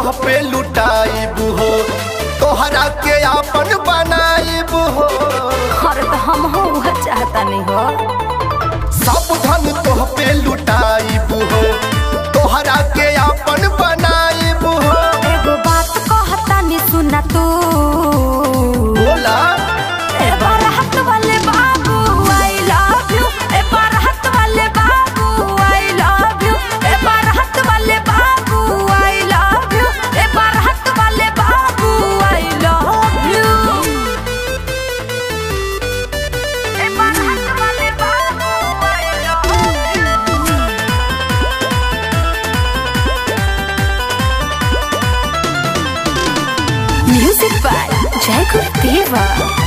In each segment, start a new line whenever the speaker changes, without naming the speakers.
तोह पे लुटाइब हो तोहरा के आपन बनाइब हो
अरे तो हम हो वह चाहता नहीं हो
सब धन तोह पे लुटाइब हो तोहरा के आपन बनाइब हो
एगो बात कहता नहीं सुना तू
बोला
ए बारात वाले बाबू आई लव यू ए बारात वाले बाबू आई लव यू ए बारात वाले बाबू आई लव यू ए बारात वाले बाबू आई लव यू ए बारात वाले बाबू I love you music by Jai Gurudeva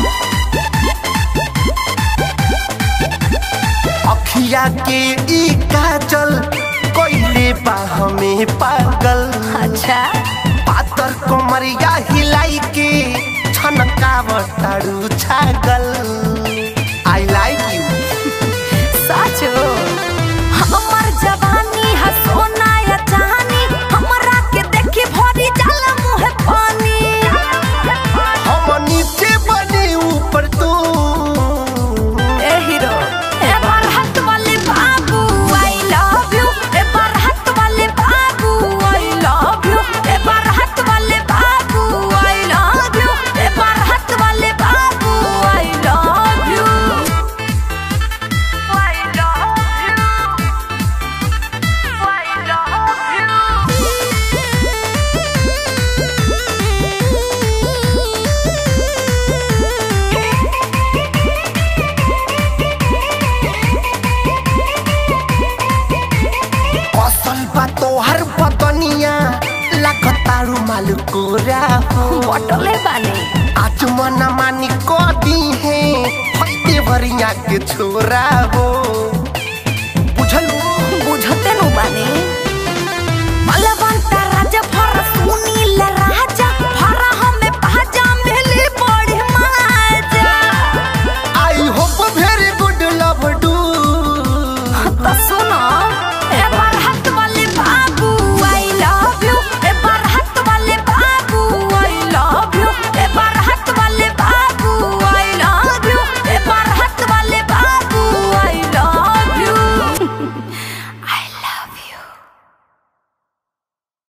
अखिया के ई काजल कोइले बा हमें पागल
अच्छा
पातर कोमरिया हिलाई के छनकावतारू छागल आई लाइक यू
साचो हमर जवानी है सोना या चांदी हमरा के देखी भरी जाला मुहे पानी
हम नीचे बने ऊपर तू
ए हीरो ए बरहत वाले बाबू आई लव यू ए बरहत वाले बाबू आई लव यू ए बरहत वाले बाबू आई लव यू ए बरहत वाले बाबू I love you I love you I love
असल बा तोहर बदनिया लागतारू मालूकोरा हो
बटले बानी
आज मन मानी को दी है फैते भरिया के छोरा हो बुझल
बुझते नु बानी मलबन